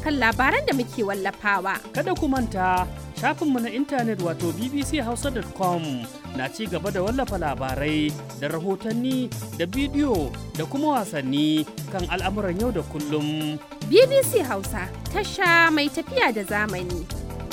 kan labaran da muke wallafawa. Kada ku manta shafinmu na intanet wato bbchausa.com na ci gaba da wallafa labarai da rahotanni da bidiyo da kuma wasanni kan al'amuran yau da kullum. BBC Hausa tasha mai tafiya da zamani.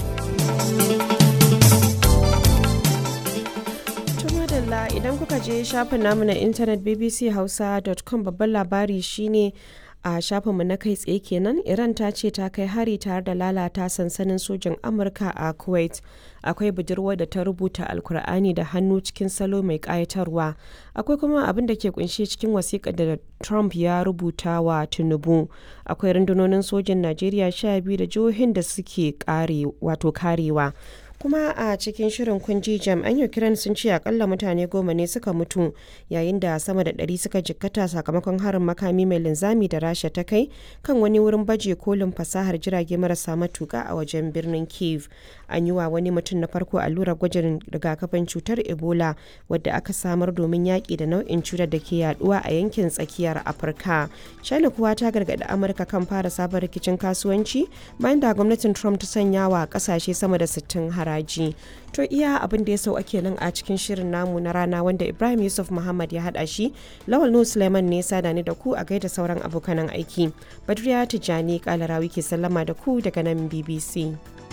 madalla idan kuka je shafin namu na intanet bbchausa.com babban labari shine a shafinmu na kai tsaye kenan iran ta ce ta kai hari tare da lalata sansanin sojin amurka a kuwait akwai budurwar da ta rubuta alkur'ani da hannu cikin salo mai kayatarwa akwai kuma abin da ke kunshe cikin wasiƙa da trump ya rubuta wa tinubu akwai rundunonin sojin najeriya sha biyu da jihohin da suke wato karewa kuma a cikin shirin kunji jami'an ukraine sun ce akalla mutane goma ne suka mutu yayin da sama da ɗari suka jikkata sakamakon harin makami mai linzami da rasha ta kai kan wani wurin baje kolin fasahar jirage marasa matuka a wajen birnin kiev an yi wa wani mutum na farko allurar gwajin rigakafin cutar ebola wadda aka samar domin yaƙi da nau'in cutar da ke yaduwa a yankin tsakiyar afirka china kuwa ta gargaɗi amurka kan fara sabon rikicin kasuwanci bayan da gwamnatin trump ta sanya wa ƙasashe sama da 60 har haraji to iya abin da ya sau ake nan a cikin shirin namu na rana wanda ibrahim yusuf muhammad ya hada shi lawal nu suleiman ne sada ni da ku a gaida sauran abokanan aiki badriya tijjani kalarawi ke sallama da ku daga nan bbc